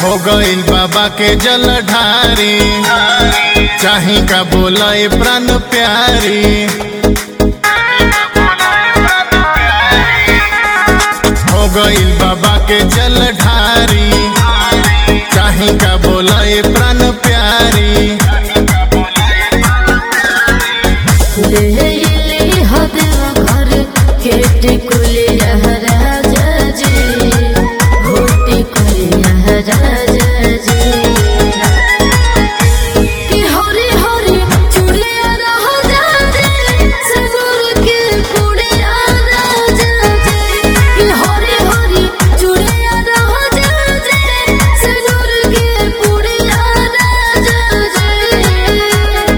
हो गइल बाबा के जलधारी चाही का बोले प्राण प्यारी हो गइल बाबा के जलधारी चाही का बोले प्राण प्यारी ले ले हदेव घर खेत कुलिया राजा जी घोटी कुलिया राजा जी कि हरी हरी चूड़िया राजा जी सगुर के पुड़िया राजा जी कि हरी हरी चूड़िया राजा जी सगुर के पुड़िया राजा जी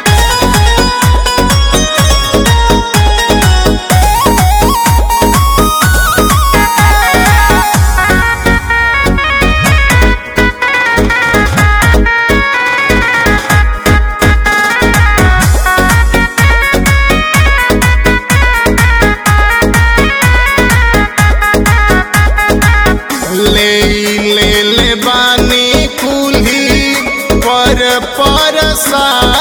ले ले ले बानी कुल्ही पर पर सा